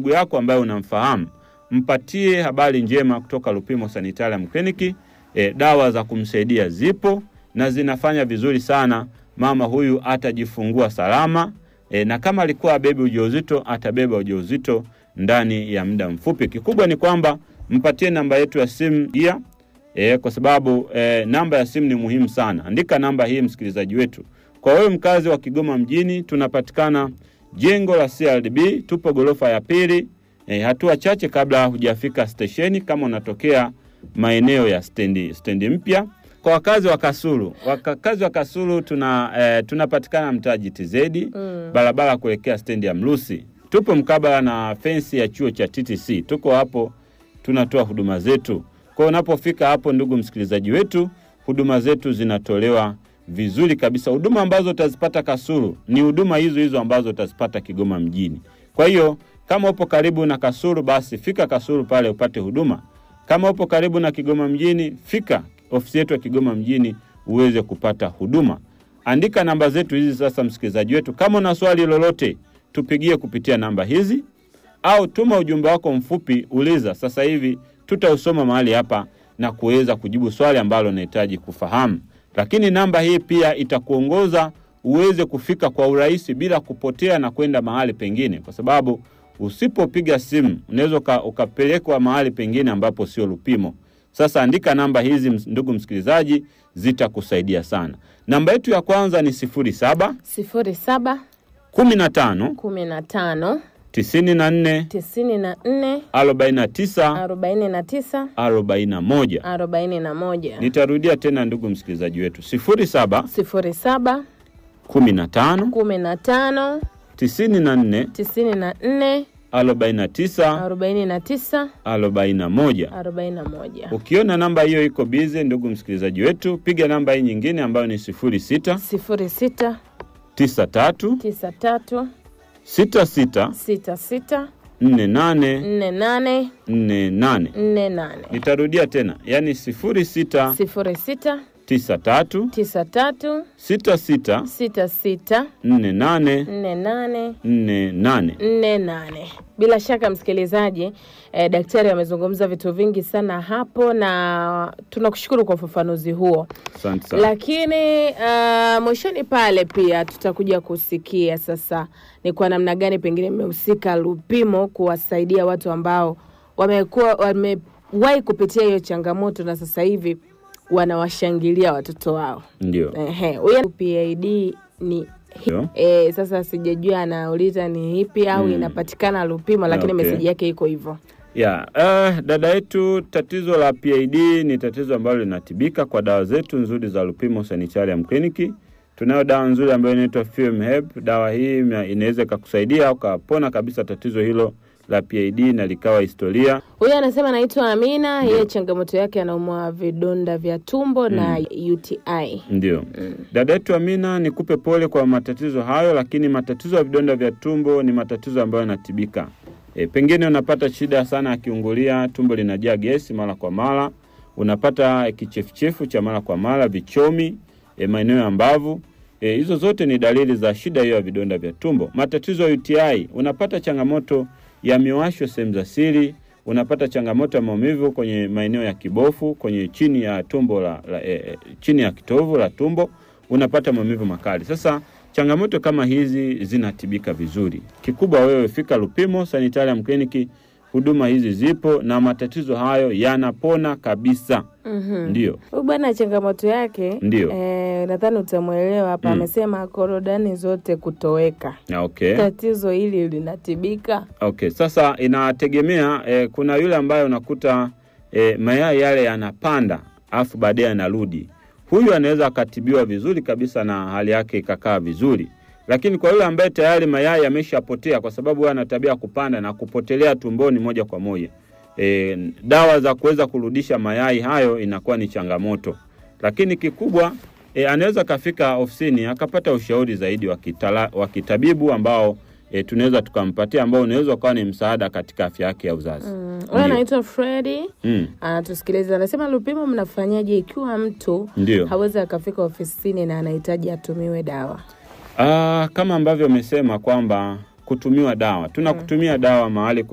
ndugu yako ambaye unamfahamu, mpatie habari njema kutoka Lupimo Sanitarium Clinic. E, dawa za kumsaidia zipo na zinafanya vizuri sana. Mama huyu atajifungua salama e, na kama alikuwa abebi ujauzito atabeba ujauzito ndani ya muda mfupi. Kikubwa ni kwamba mpatie namba yetu ya simu pia e, kwa sababu e, namba ya simu ni muhimu sana. Andika namba hii msikilizaji wetu. Kwa wewe mkazi wa Kigoma mjini, tunapatikana jengo la CRDB, tupo gorofa ya pili e, hatua chache kabla hujafika stesheni, kama unatokea maeneo ya stendi stendi mpya. Kwa wakazi wa Kasulu, wakazi wa Kasulu tuna e, tunapatikana mtaa GTZ Mm. barabara kuelekea stendi ya Mlusi. Tupo mkabala na fensi ya chuo cha TTC, tuko hapo tunatoa huduma zetu. Kwa hiyo unapofika hapo, ndugu msikilizaji wetu, huduma zetu zinatolewa vizuri kabisa. Huduma ambazo utazipata Kasulu ni huduma hizo hizo ambazo utazipata Kigoma mjini. Kwa hiyo kama upo karibu na Kasulu, basi fika Kasulu pale upate huduma. Kama upo karibu na Kigoma mjini, fika ofisi yetu ya Kigoma mjini uweze kupata huduma. Andika namba zetu hizi sasa, msikilizaji wetu, kama una swali lolote, tupigie kupitia namba hizi au tuma ujumbe wako mfupi, uliza. Sasa hivi tutausoma mahali hapa na kuweza kujibu swali ambalo unahitaji kufahamu. Lakini namba hii pia itakuongoza uweze kufika kwa urahisi bila kupotea na kwenda mahali pengine, kwa sababu usipopiga simu unaweza uka- ukapelekwa mahali pengine ambapo sio Lupimo. Sasa andika namba hizi, ms- ndugu msikilizaji, zitakusaidia sana. Namba yetu ya kwanza ni sifuri saba sifuri saba kumi na tano kumi na tano tisini na nne tisini na nne arobaini na tisa arobaini na tisa arobaini na moja. arobaini na moja Nitarudia tena ndugu msikilizaji wetu, sifuri saba sifuri saba kumi na tano kumi na tano tisini na nne tisini na nne arobaini na tisa arobaini na tisa arobaini na moja. arobaini na moja Ukiona namba hiyo iko bize, ndugu msikilizaji wetu, piga namba hii nyingine ambayo ni sifuri sita sifuri sita tisa tatu tisa tatu sita sita sita sita nne nane nne nane nne nane. nne nane Nitarudia tena, yaani sifuri sita sifuri sita tisa tatu tisa tatu sita sita sita sita nne nane nne nane nne nane. nne nane. Bila shaka msikilizaji, eh, daktari amezungumza vitu vingi sana hapo, na tunakushukuru kwa ufafanuzi huo, Asante sana. lakini uh, mwishoni pale pia tutakuja kusikia sasa ni kwa namna gani pengine mmehusika Lupimo kuwasaidia watu ambao wamekuwa wamewahi kupitia hiyo changamoto na sasa hivi wanawashangilia watoto wao. Ndio. Ehe, huyo PID ni Ndio. E, sasa sijajua anauliza ni ipi au Mm. inapatikana Lupimo, lakini Okay. meseji yake iko hivyo. Ya, uh, dada yetu, tatizo la PID ni tatizo ambalo linatibika kwa dawa zetu nzuri za Lupimo Sanitarium Clinic. Tunayo dawa nzuri ambayo inaitwa FMHEP. Dawa hii ina- inaweza ikakusaidia ukapona kabisa tatizo hilo la PID na likawa historia. Huyu anasema anaitwa Amina, yeye changamoto yake anaumwa vidonda vya tumbo na UTI. Ndio. Dada yetu Amina, nikupe pole kwa matatizo hayo, lakini matatizo ya vidonda vya tumbo ni matatizo ambayo yanatibika. E, pengine unapata shida sana ya kiungulia, tumbo linajaa gesi mara kwa mara, unapata kichefuchefu cha mara kwa mara, vichomi e, maeneo ya mbavu. E, hizo zote ni dalili za shida hiyo ya vidonda vya tumbo. Matatizo ya UTI, unapata changamoto ya miwasho sehemu za siri, unapata changamoto ya maumivu kwenye maeneo ya kibofu, kwenye chini ya tumbo la, la e, e, chini ya kitovu la tumbo unapata maumivu makali. Sasa changamoto kama hizi zinatibika vizuri. Kikubwa wewe fika Lupimo Sanitarium Clinic, huduma hizi zipo na matatizo hayo yanapona kabisa. Mhm. Ndio, Huyu bwana changamoto yake Ndio. eh, nadhani utamwelewa hapa. Mm. Amesema korodani zote kutoweka. Na okay. Tatizo hili linatibika? Okay, sasa inategemea eh, kuna yule ambaye unakuta eh, mayai yale yanapanda afu baadaye yanarudi. Huyu anaweza akatibiwa vizuri kabisa na hali yake ikakaa vizuri, lakini kwa yule ambaye tayari mayai yameshapotea, kwa sababu huwa ana tabia ya kupanda na kupotelea tumboni moja kwa moja, e, dawa za kuweza kurudisha mayai hayo inakuwa ni changamoto, lakini kikubwa e, anaweza kafika ofisini akapata ushauri zaidi wa kitala- wa kitabibu ambao e, tunaweza tukampatia ambao unaweza ukawa ni msaada katika afya yake ya uzazi. Mm. Ndio. Huyu anaitwa Fredi Mm, anatusikiliza, anasema Lupimo mnafanyaje ikiwa mtu ndio. hawezi akafika ofisini na anahitaji atumiwe dawa? Ah, kama ambavyo umesema kwamba kutumiwa dawa, tunakutumia dawa mahali